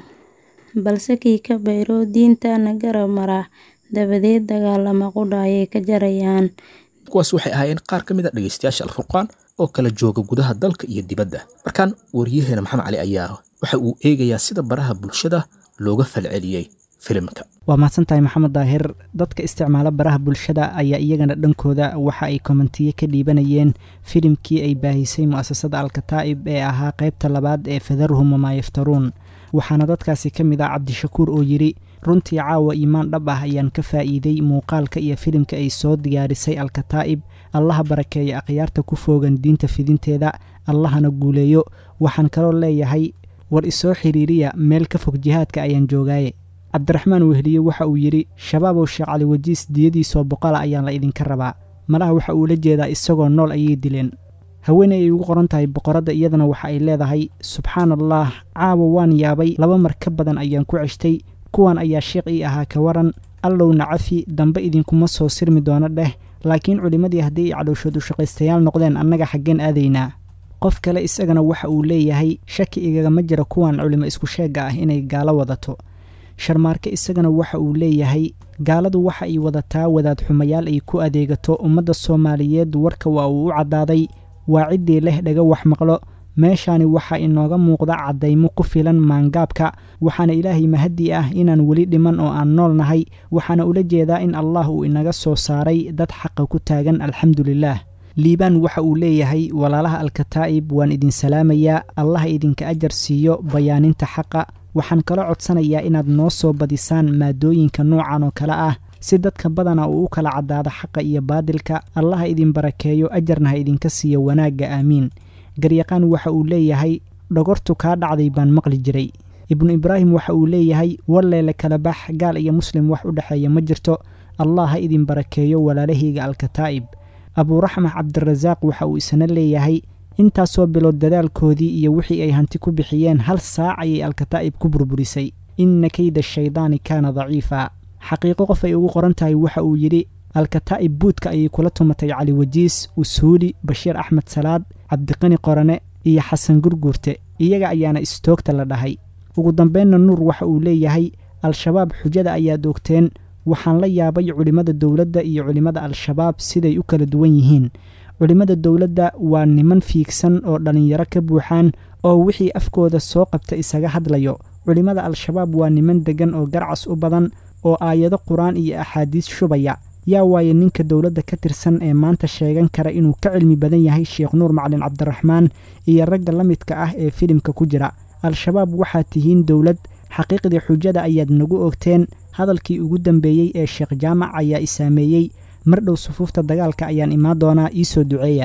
balse kii ka bayro diintana garab mara dabadeed dagaalama qudha ayay ka jarayaan kuwaas waxay ahaayeen qaar ka mid a dhegaystayaasha alfurqaan oo kala jooga gudaha dalka iyo dibadda markaan wariyaheena maxamed cali ayaa waxa uu eegayaa sida baraha bulshada looga falceliyey filimka waa mahadsantahay maxamed daahir dadka isticmaala baraha bulshada ayaa iyagana dhankooda waxa ay kommentiye ka dhiibanayeen filimkii ay baahisay mu'asasada alkataa'ib ee ahaa qaybta labaad ee fadaruhum wamaa yaftaruun waxaana dadkaasi ka mid ah cabdishakuur oo yidhi runtii caawa iimaan dhab ah ayaan ka faa'iiday muuqaalka iyo filimka ay soo diyaarisay alkataa'ib allaha barakeeya akhyaarta ku foogan diinta fidinteeda allahana guuleeyo waxaan kaloo leeyahay war isoo xiriiriya meel ka fog jihaadka ayaan joogaaye cabdiraxmaan wehliye waxa uu yidhi shabaabow sheekh cali wajiis diyadiisoo boqola ayaan la idinka rabaa malaha waxa uu la jeedaa isagoo nool ayay dileen haweeney ay ugu qoran tahay boqoradda iyadana waxa ay leedahay subxaan allah caawa waan yaabay laba mar ka badan ayaan ku ceshtay kuwan ayaa sheekh ii ahaa ka waran allowna cafi dambe idinkuma soo sirmi doono dheh laakiin culimmadii haddii ay cadowshood u shaqaystayaal noqdeen annaga xaggeen aadaynaa qof kale isagana waxa uu leeyahay shaki igagama jira kuwan culimo isku sheegga ah inay gaalo wadato sharmaarke isagana waxa uu leeyahay gaaladu waxa ay wadataa wadaad xumayaal ay ku adeegato ummadda soomaaliyeed warka waa uu u caddaaday waa ciddii leh dhaga wax maqlo meeshaani waxaa inooga muuqda caddaymo ku filan maangaabka waxaana ilaahay mahaddi ah inaan weli dhiman oo aan nool nahay waxaana ula jeedaa in allah uu inaga soo saaray dad xaqa ku taagan alxamdulilaah liibaan waxa uu leeyahay walaalaha alkataa'ib waan idin salaamayaa allah idinka ajar siiyo bayaaninta xaqa waxaan kala codsanayaa inaad noo soo badisaan maadooyinka noocan oo kale ah si dadka badana uu u kala caddaado xaqa iyo baadilka allaha idin barakeeyo ajarna ha idinka siiyo wanaagga aamiin garyaqaan waxa uu leeyahay dhogortu kaa dhacday baan maqli jiray ibnu ibraahim waxa uu leeyahay walleele kala bax gaal iyo muslim wax u dhexeeya ma jirto allah ha idin barakeeyo walaalahayga alkataa'ib abuuraxmax cabdirasaaq waxa uu isna leeyahay intaasoo bilood dadaalkoodii iyo wixii ay hanti ku bixiyeen hal saac ayay alkataa'ib ku burburisay inna keyda shaydaani kaana daciifa xaqiiqo qof ay ugu qoran tahay waxa uu yidhi alkataa'ib buudka ayay kula tumatay cali wajiis usuuli bashiir axmed salaad cabdiqani qorane iyo xasan gurguurte iyaga ayaana istoogta la dhahay ugu dambeynna nuur waxa uu leeyahay al-shabaab xujada ayaad ogteen waxaan la yaabay culimmada dowladda iyo culimmada al-shabaab siday u kala duwan yihiin culimmada dowladda waa niman fiigsan oo dhallinyaro ka buuxaan oo wixii afkooda soo qabta isaga hadlayo culimmada al-shabaab waa niman deggan oo garcas u badan oo aayado qur-aan iyo axaadiis shubaya yaa waaye ninka dowladda ka tirsan ee maanta sheegan kara inuu ka cilmi badan yahay sheekh nuur macalin cabdiraxmaan iyo ragga la midka ah ee filimka ku jira al-shabaab waxaad tihiin dowlad xaqiiqdii xujada ayaad nagu ogteen hadalkii ugu dambeeyey ee sheekh jaamac ayaa i saameeyey mar dhow sufuufta dagaalka ayaan imaan doonaa ii soo duceeya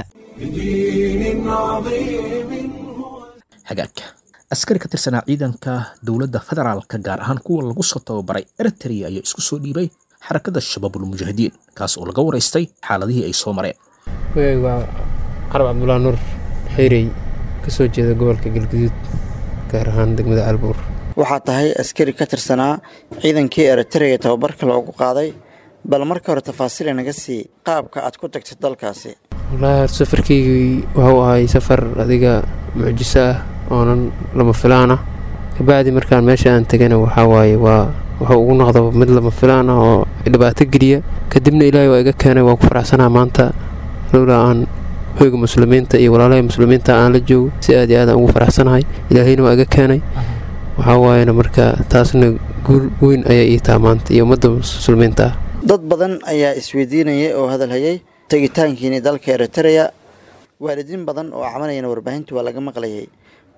hagaagka askari ka tirsanaa ciidanka dowladda federaalka gaar ahaan kuwa lagu soo tababaray eritrea ayaa isku soo dhiibay xarakada shabaabulmujaahidiin kaas oo laga waraystay xaaladihii ay soo mareen magayga waa carab cabdullah nuur xiirey ka soo jeeda gobolka galguduud gaar ahaan degmada albuur waxaa tahay askari ka tirsanaa ciidankii eritrea tababarka loogu qaaday bal marka hore tafaasiil naga sii qaabka aad ku tagtay dalkaasi wallaahi safarkaygii wuxuu ahay safar adiga mucjiso ah oonan lama filaan ah kabacdi markaan meesha aan tegana waxaa waaye waa wuxuu ugu noqda mid lama filaan ah oo dhibaato geliya kadibna ilaahay waa iga keenay waa ku faraxsanaa maanta lowlaa aan hoyga muslimiinta iyo walaalaha muslimiinta aan la joogo si aad iyo aadaan ugu faraxsanahay ilaahayna waa iga keenay waxaa waayena marka taasna guul weyn ayaa ii taha maanta iyo ummadda muslimiinta ah dad badan ayaa isweydiinayay oo hadalhayay tegitaankiini dalka eritrea waalidiin badan oo cabanayana warbaahinta waa laga maqlayay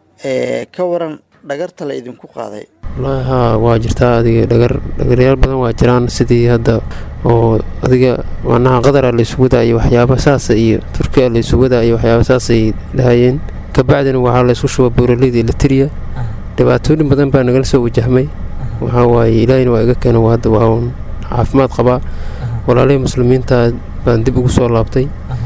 ee ka waran dhagarta la idinku qaaday wallaahi haa waa jirtaa adiga dhagar dhagaryaal badan waa jiraan sidii hadda oo adiga macnaha qadara la isugu wadaa iyo waxyaaba saasa iyo turkiya la isugu wadaa iyo waxyaaba saasay dhahayeen kabacdina waxaa la isku shuba buuraleyda elitiriya dhibaatooyin badan baa nagala soo wajahmay waxaa waaye ilaahina waa iga keena waa hadda waa uun caafimaad qabaa walaalihii muslimiinta baan dib ugu soo laabtay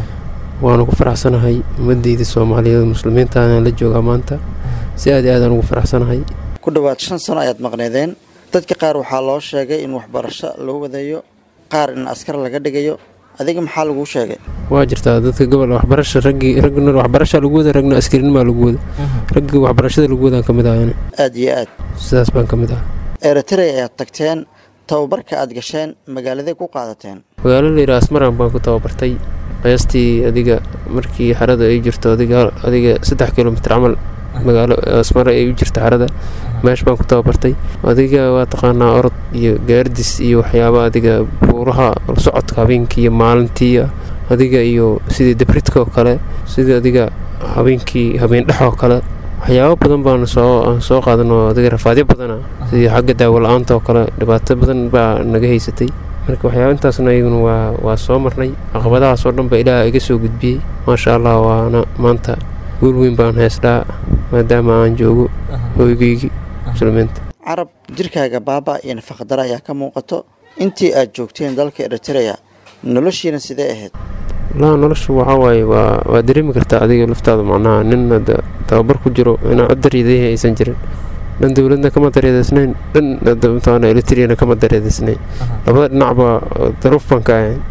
waana ku faraxsanahay ummadeyda soomaaliyeed muslimiintaana la joogaa maanta si aad iyo aadaan ugu faraxsanahay ku dhowaad shan sano ayaad maqneedeen dadka qaar waxaa loo sheegay in waxbarasho loo wadayo qaar in askar laga dhigayo adiga maxaa laguu sheegay waa jirtaa dadka gobol waxbarasha raggii ragna waxbarasha lagu wada ragna askariinimaa lagu wada raggii waxbarashada lagu wadaan ka mid ahayna aad iyo aad sidaas baan ka mid ah eritrea ayaad tagteen tababarka aad gasheen magaaladay ku qaadateen magaalo layidhaha asmaran baan ku tababartay qiyaastii adiga markii xarada ay jirto adiga adiga saddex kilomitr camal magaalo asmare ay u jirta xarada meesh baan ku tababartay adiga waa taqaanaa orod iyo gaardis iyo waxyaaba adiga buuraha socodka habeenkii iyo maalintii adiga iyo sidii dabridka oo kale sidii adiga habeenkii habeendhex oo kale waxyaabo badan baan soo aan soo qaadanoo adiga rafaadyo badana sidii xagga daawo la-aanta oo kale dhibaato badan baa naga haysatay marka waxyaaba intaasna iyaguna waa waa soo marnay caqabadahaas oo dhan ba ilaah iga soo gudbiyey maasha allah waana maanta guul weyn baan haystaa maadaama aan joogo hoygeygii muslimiinta carab jirkaaga baaba iyo nafaqadara ayaa ka muuqato intii aad joogteen dalka eritrea noloshiina sidee ahayd laa noloshu waxaa waaye waa waa dareemi kartaa adiga laftaada macnaha nin hadda tababar ku jiro inaa cod dareedayahi aysan jirin dhan dowladna kama dareedaysnayn dhan mataqaana elitriyana kama dareedaysnayn labada dhinacba daruuf baan ka ahayn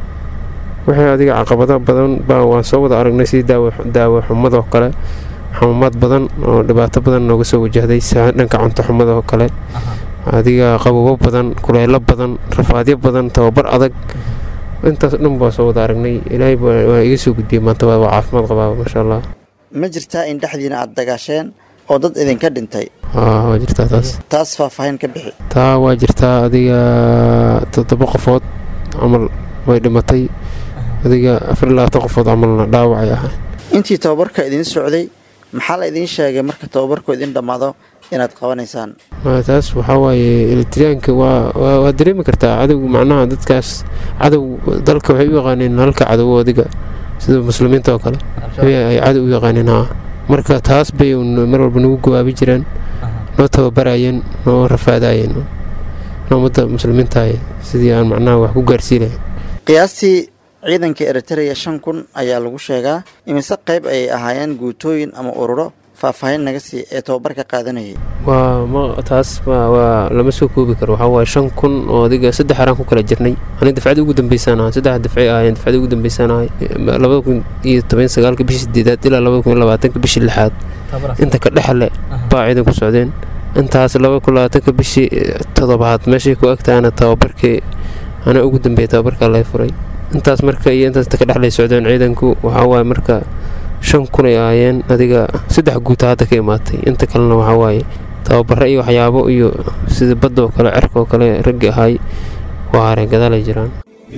wixii adiga caqabado badan baa waan soo wada aragnay sidii daawo daawo xumadoo kale xamumaad badan oo dhibaato badan nooga soo wajahday dhanka cunto xumada oo kale adiga qababo badan kuleylo badan rafaadyo badan tababar adag intaas dhan baa soo wada aragnay ilaahay waa iga soo gudbiyey maanta waa caafimaad qabaa maasha allah ma jirtaa in dhexdiina aad dagaasheen oo dad idinka dhintay haa waa jirtaa taas taas faahfaahin ka bixi taa waa jirtaa adiga toddoba qofood camal way dhimatay adiga afar iyo labaatan qofood camalna dhaawacay ahaa intii tababarka idiin socday maxaa la idiin sheegay marka tababarku idin dhammaado inaad qabanaysaan taas waxaa waaye elitriyaanka waa waa dareemi kartaa cadowga macnaha dadkaas cadow dalka waxay u yaqaaneen halka cadow adiga sida muslimiinta oo kale ay cadow u yaqaaneen haa marka taas bay mar walba nagu gawaabi jireen noo tababarayeen noo rafaadayeen ummadda muslimiinta sidii aan macnaha wax ku gaarsiin lahayn qiyaastii ciidanka eritrea shan kun ayaa lagu sheegaa imise qayb ayay ahaayeen guutooyin ama ururo faahfaahin naga sii ee tababarka qaadanayay waa ma taas waa lama soo koobi karo waxaa waaye shan kun oo adiga saddex araan ku kala jirnay ani dafcadii ugu dambeysaan ahay saddex dafcay ahaayeen dafcadii ugu dambeysaan ahay labada kun iyo toban sagaalka bishii sideedaad ilaa labada kun iyo labaatanka bishii lixaad inta ka dhexle baa ciidan ku socdeen intaas labada kun labaatanka bishii toddobaad meeshay ku agtaana tababarkii ana ugu dambeeyay tababarkaa laga furay intaas marka iyo intaas ka dhexlay socdeen ciidanku waxaa waaye marka shan kun ay ahaayeen adiga saddex guuta hadda ka imaatay inta kalena waxaa waaye tababaro iyo waxyaabo iyo sida badda oo kale cerka oo kale raggi ahay waa hareen gadaalay jiraan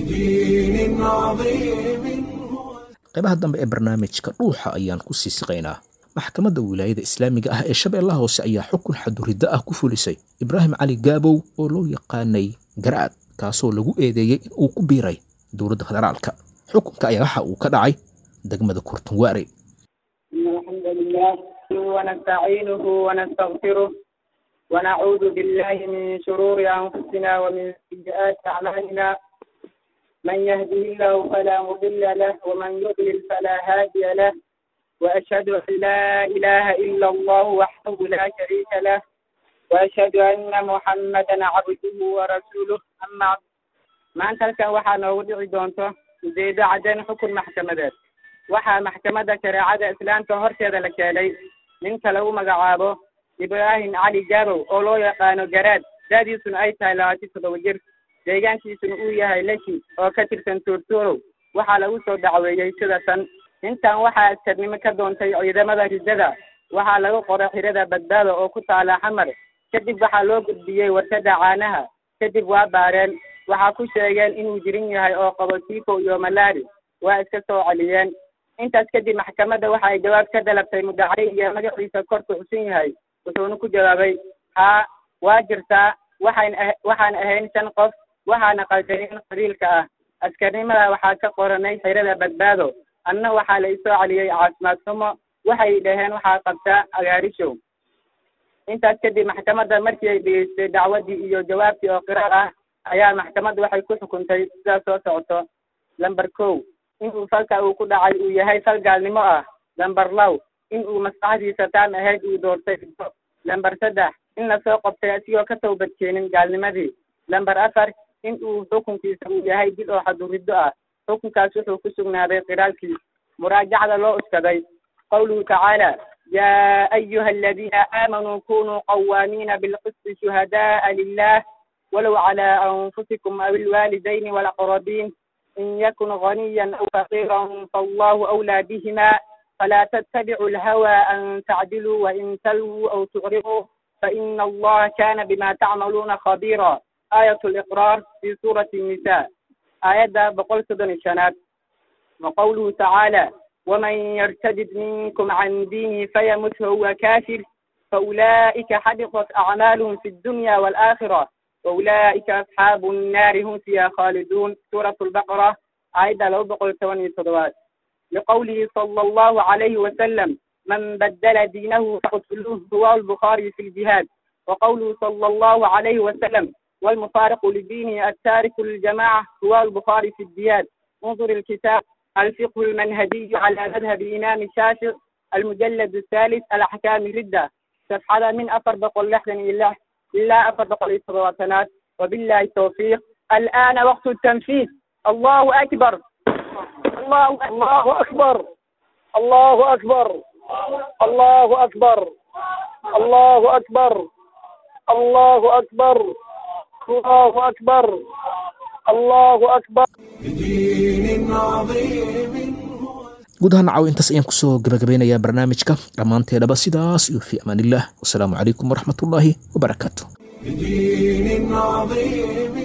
qaybaha dambe ee barnaamijka dhuuxa ayaan ku sii siqaynaa maxkamadda wilaayada islaamiga ah ee shabeellaha hoose ayaa xukun xaduriddo ah ku fulisay ibraahim cali gaabow oo loo yaqaanay garaad kaasoo lagu eedeeyey in uu ku biiray dowladda federaalka xukunka ayaa waxa uu ka dhacay degmada kurtunwaare إن الحمد لله ونستعينه ونستغفره ونعوذ بالله من شرور أنفسنا ومن سيئات أعمالنا من يهده الله فلا مضل له ومن يضلل فلا هادي له وأشهد أن لا إله إلا الله وحده لا شريك له وأشهد أن محمدا عبده ورسوله أما بعد maanta halkan waxaa noogu dhici doonto ujeedo caddayn xukun maxkamadeed waxaa maxkamadda shareecada islaamka horteeda la keenay ninka lagu magacaabo ibraahim cali gaabow oo loo yaqaano garaad daadiisuna ay tahay labaatan toddoba jir deegaankiisuna uu yahay leshi oo ka tirsan tuurtuurow waxaa lagu soo dacweeyey sida tan intan waxaa askarnimo ka doontay ciidamada ridada waxaa lagu qoray xirada badbaado oo ku taala xamar kadib waxaa loo gudbiyey warshada caanaha kadib waa baareen waxaa ku sheegeen inuu jirin yahay oo qabo tifo iyo malaari waa iska soo celiyeen intaas kadib maxkamadda waxa ay jawaab ka dalabtay mudacay iyo magaciisa korku xusan yahay wuxuuna ku jawaabay haa waa jirtaa waxayn ah waxaan ahayn shan qof waxaana qaldanin qabiilka ah askarnimada waxaa ka qoranay xirada badbaado anna waxaa la isoo celiyey caafimaad xumo waxay dhaheen waxaa qabtaa agaarishow intaas kadib maxkamadda markii ay dhegeystay dacwadii iyo jawaabtii oo qiraar ah ayaa maxkamadda waxay ku xukuntay sidaas soo socoto lamber kow inuu falka uu ku dhacay uu yahay fal gaalnimo ah lamber low in uu maskaxdiisa taan ahayd uu doortay lamber saddex in lasoo qabtay asigoo ka tawbad keenin gaalnimadii lamber afar in uu xukunkiisa uu yahay dil oo xaduriddo ah xukunkaas wuxuu ku sugnaaday qiraalkiis muraajacda loo uskaday qawluhu tacaala ya ayuha aladiina aamanuu kunuu qawaamiina bilqisti shuhada'a lilah walow cala anfusikum aw ilwaalidayni walaqrabiin in yakun ghaniyan aw faqiiran fallahu awlaa bihima فلا تتبعوا الهوى أن تعدلوا وإن تلووا أو تعرضوا فإن الله كان بما تعملون خبيرا آية الإقرار في سورة النساء آية بقول سدن الشنات وقوله تعالى ومن يرتد منكم عن دينه فيمت وهو كافر فأولئك حبطت أعمالهم في الدنيا والآخرة وأولئك أصحاب النار هم فيها خالدون سورة البقرة آية لو بقول ثواني صدوات لقوله صلى الله عليه وسلم من بدل دينه فاقتلوه رواه البخاري في الجهاد وقوله صلى الله عليه وسلم والمفارق لدينه التارك للجماعة رواه البخاري في الجهاد انظر الكتاب الفقه المنهجي على مذهب إمام الشافعي المجلد الثالث الأحكام ردة صفحة من أفر بقول لحظة إلا إلا أفر بقول إصراتنات وبالله التوفيق الآن وقت التنفيذ الله أكبر الله الله أكبر الله أكبر الله أكبر الله أكبر الله أكبر الله أكبر الله أكبر بدين عظيم guud ahaan nacaw intaas ayaan kusoo gabagabeynayaa barnaamijka dhammaanteedhaba sidaas iyo fi amaanillaah wasalaamu calaykum waraxmatullaahi wabarakaatu بدين عظيم